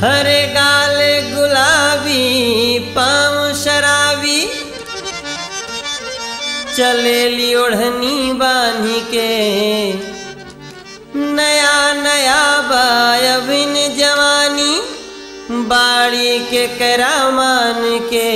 हरे गाल गुलाबी पाँव शराबी चलेली ओढ़नी बांधी के नया नया बायबिन जवानी बाड़ी के करामान के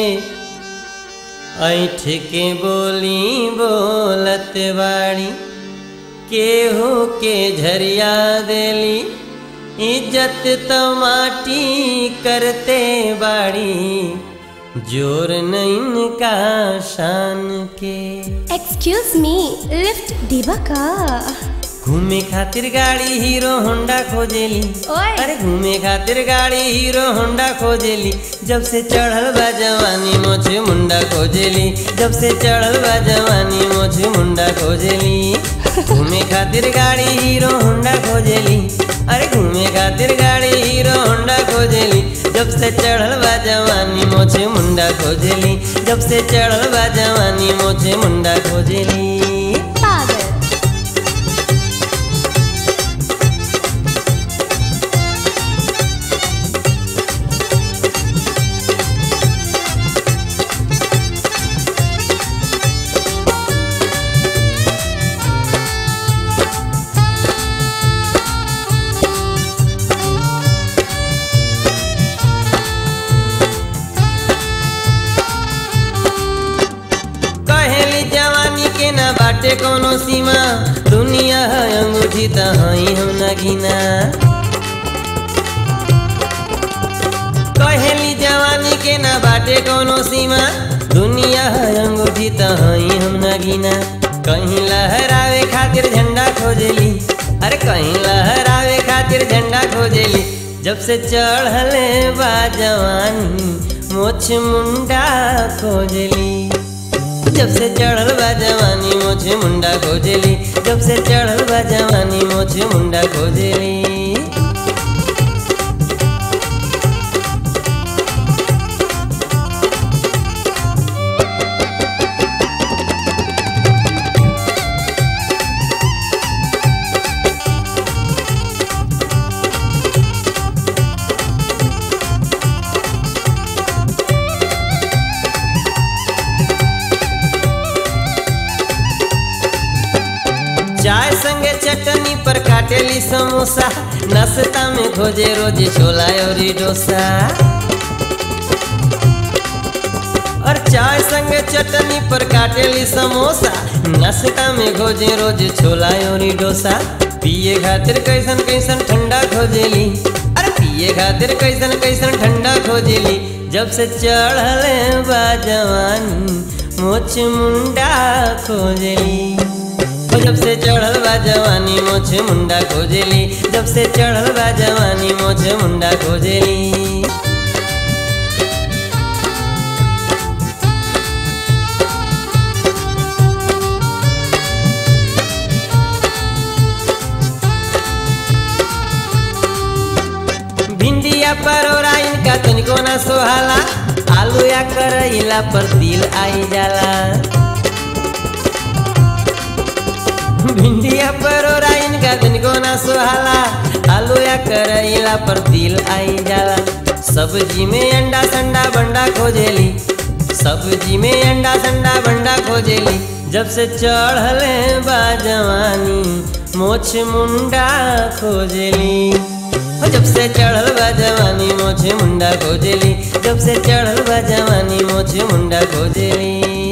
ऐठ के बोली बोलत बाड़ी केहू के झरिया देली इज्जत तो माटी करते बाड़ी जोर नहीं का शान के एक्सक्यूज मी लिफ्ट देबा का घूमे खातिर गाड़ी हीरो होंडा खोजेली ओए। अरे घूमे खातिर गाड़ी हीरो होंडा खोजेली जब से चढ़ल बा जवानी मोछे मुंडा खोजेली जब से चढ़ल बा जवानी मोछे मुंडा खोजेली घूमे खातिर गाड़ी हीरो होंडा खोजेली अरे घूमे खातिर गाड़ी हीरो होंडा खोजेली जब से चढ़ल बा जवानी मोछे मुंडा खोजेली जब से चढ़ल बा जवानी मोछे मुंडा खोजेली पागल कहेली जवानी के ना बाटे कोनो सीमा दुनिया है अंगूठी त हई हम ना गिना कहेली जवानी के ना बाटे कोनो सीमा दुनिया है अंगूठी त हई हम ना गिना कहीं लहरावे खातिर झंडा खोजेली अरे कहीं लहरावे खातिर झंडा खोजेली जब से चढ़ले बा जवानी मोछ मुंडा खोजेली जब से चढ़ल बा जवानी मोछे मुंडा खोजेली जब से चढ़ल बा जवानी मोछे मुंडा खोजेली चाय संगे चटनी पर काटेली समोसा नाश्ता में खोजे रोज छोला और डोसा और चाय संगे चटनी पर काटेली समोसा नाश्ता में खोजे रोज छोला और डोसा पिए खातिर कैसन कैसन ठंडा खोजेली अरे पिए खातिर कैसन कैसन ठंडा खोजेली जब से चढ़ले बा जवानी मोछ मुंडा खोजेली ओ जब से चढ़ल बा जवानी मोछे मुंडा खोजेली जब से चढ़ल बा जवानी मोछे मुंडा खोजेली भिंडिया परोरा इनका तनिको ना सोहाला आलू या करैला पर दिल आई जाला भिंडिया परोरा इनका तनिको ना सुहाला आलू या करैला पर दिल आई जाला सब्जी में अंडा संडा बंडा खोजेली सब्जी में अंडा संडा बंडा खोजेली जब से चढ़ले बा जवानी मोछ मुंडा खोजेली ओ जब से चढ़ल बा जवानी मोछे मुंडा खोजेली जब से चढ़ल बा जवानी मोछे मुंडा खोजेली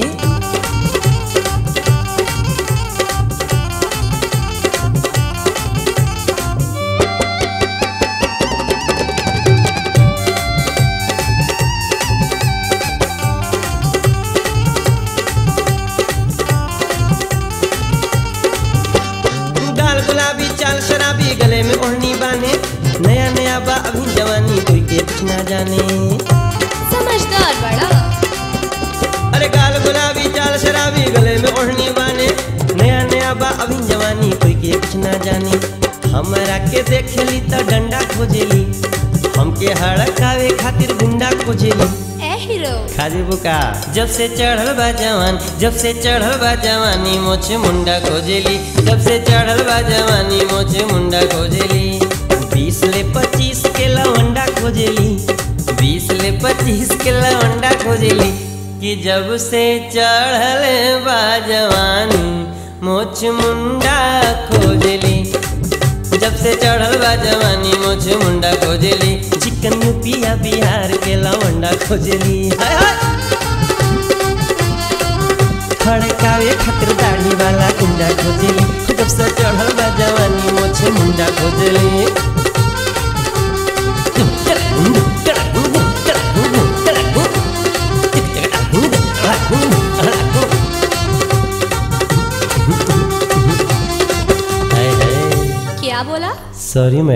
गाल गुलाबी चाल शराबी गले में ओढ़नी बांधे नया नया बा अभी जवानी कोई के कुछ ना जाने समझदार बड़ा अरे गाल गुलाबी चाल शराबी गले में ओढ़नी बाने नया नया बा अभी जवानी कोई के कुछ ना जाने हमरा के देखेली त डंडा खोजेली हमके हड़कावे खातिर गुंडा खोजेली ए हीरो खाजी बुका जब से चढ़ल बा जवान जब से चढ़ल बा जवानी मोछे मुंडा खोजेली जब से चढ़ल बा जवानी मोछे मुंडा खोजेली बीस ले पच्चीस के लवंडा पच्चीस के लवंडा खोजली कि जब से चढ़ल बा जवानी मोछ मुंडा खोजली जब से चढ़ल बा जवानी मोछ मुंडा खोजली चिकन पिया बिहार के लवंडा खोजली हाय हाय खड़कावे खातिर दाढ़ी वाला गुंडा खोजली जब से चढ़ल बा जवानी मोछ मुंडा खोजली क्या बोला सॉरी